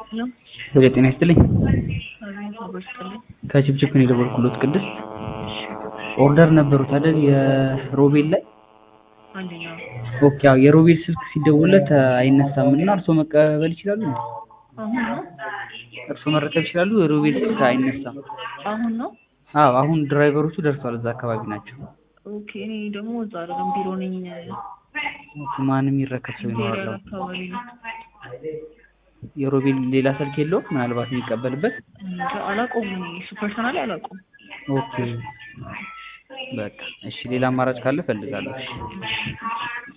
ወደ ጤና ይስጥልኝ። አቤት ይስጥልኝ። ከችፕችፕ ነው የደወልኩሎት ቅድስት ኦርደር ነበሩት አይደል? የሮቤል ላይ አንደኛው ኦኬ። አዎ የሮቤል ስልክ ሲደውልለት አይነሳም እና እርስዎ መቀበል ይችላሉ? እንዴ? አሁን ነው እርስዎ መረከብ ይችላሉ? የሮቤል ስልክ አይነሳም። አሁን ነው። አዎ አሁን ድራይቨሮቹ ደርሷል፣ እዛ አካባቢ ናቸው። ኦኬ እኔ ደግሞ እዛ አይደለም ቢሮ ነኝ። ኦኬ፣ ማንም ይረከብ ሰው ኢምፔሪያል ይኖራል? አካባቢ ነው። የሮቤል ሌላ ስልክ የለውም ምናልባት የሚቀበልበት? እንጃ አላውቀውም። እኔ እሱ ፐርሰናሊ አላውቀውም። ኦኬ በቃ እሺ፣ ሌላ አማራጭ ካለ እፈልጋለሁ። እሺ